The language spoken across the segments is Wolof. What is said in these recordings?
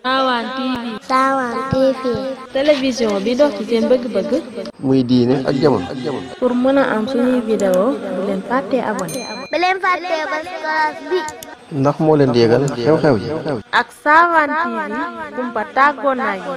Sawan TV Sawan TV télévision bi dox ci seen bëgg-bëgg muy diine ak jamono pour mën a am suñuy vidéo bu leen fàttee abonné bu leen fàttee ba classe bi ndax moo leen di yëgal xew-xew yi ak Sawan TV kumpa tàggoon naa yi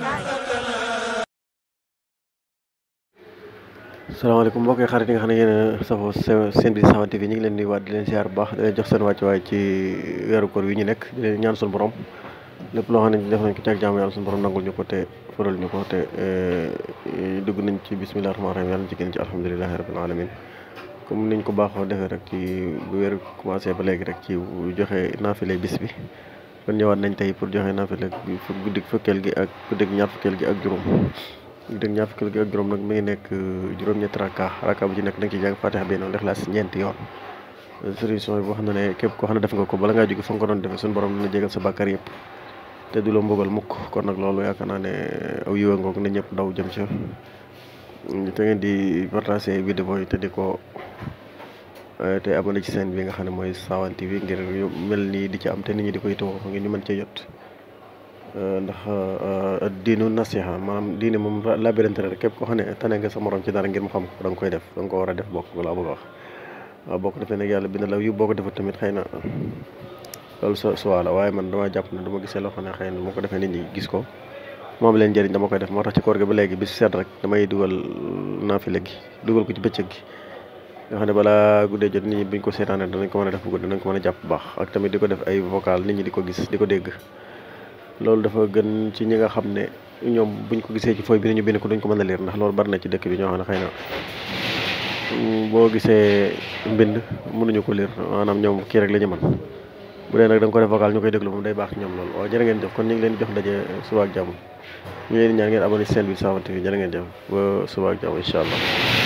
salaamaaleykum mbokk yi xarit yi nga xam ne yéen a safoo seen bi Sawan TV ñu ngi leen di waat di leen ziar bu baax di leen jox seen wàccuwaay ci weeru koor wi ñu nekk di leen ñaan suñu borom lépp loo xam ne def nañ ko ci ak jaamu yàlla suñu borom nangul ñu ko te faral ñu ko te dugg nañ ci bisimilah rahmaani rahiim yàlla ci génn ci alhamdulilahi rabbil alamin comme niñ ko baaxoo defee rek ci bu weer commencé ba léegi rek ci joxe naafile bis bi kon ñëwaat nañ tey pour joxe naafile bi fu guddik fukkeel gi ak guddik ñaar fukkeel gi ak juróom guddik ñaar fukkeel gi ak juróom nag mi ngi nekk juróom-ñetti raka raka bu ci nekk da nga ciy jàng fatiha bi noonu lexlaas ñeenti yoon solution bi boo xam ne ne képp koo xam ne def nga ko bala ngaa jóge fa nga ko doon defee suñu borom dina jégal sa bàkkaar yëpp te du la mbugal mukk kon nag loolu yaakaar naa ne aw yiwa ngoog ne ñëpp daw jëm ci te ngeen di partager vidéo yi te di ko te abonné ci seen bi nga xam ne mooy Sawan TV ngir mel nii di ci am te nit ñi di koy tawoo ngir ñu mën cee jot ndax diinu nasiha maanaam diine moom labirante rek képp koo xam ne tane nga sa morom ci dara ngir mu xam ko da nga koy def da nga ko war a def bokk wala bëgg a wax waaw boo ko defee nag yàlla bind la yu boo ko defee tamit xëy na loolu sa suwaa la waaye man dama jàpp ne dama gisee loo xam ne xëy na moo ko defee nit ñi gis ko moom leen njëriñ dama koy def moo tax ci koor gi ba léegi bis seet rek damay dugal naafile gi dugal ko ci bëccëg gi nga xam ne balaa guddee jot nit ñi buñ ko seetaanee danañ ko mën a def bu guddi danañ ko mën a jàpp bu baax ak tamit di ko def ay vocal nit ñi di ko gis di ko dégg loolu dafa gën ci ñi nga xam ne ñoom buñ ko gisee ci fooy bi ñu bind ko duñ ko mën a leer ndax loolu bari na ci dëkk bi ñoo xam ne xëy na boo gisee mbind mënuñu ko leer maanaam ñoom kii rek la ñu mën bu dee nag da nga ko def vocal ñu koy déglu moom day baax ci ñoom loolu waaw jërë ngeen jëf kon ñu ngi leen di jox daje suba ak jàmm ñu ngi leen di ñaan ngeen abonné ci seen bi Sawan TV jërë ngeen jëf ba suba ak jàmm incha allah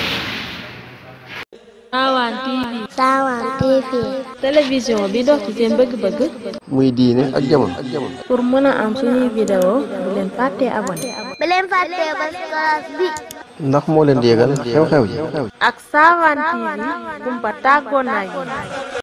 Sawan TV Sawan TV télévision bi dox ci seen bëgg-bëgg muy diine ak jamono pour mën a am suñuy vidéo bu leen fàttee abonné bu leen fàttee ba classe bi ndax moo leen di yëgal xew-xew yi ak Sawan TV kumpa tàggoon naa yi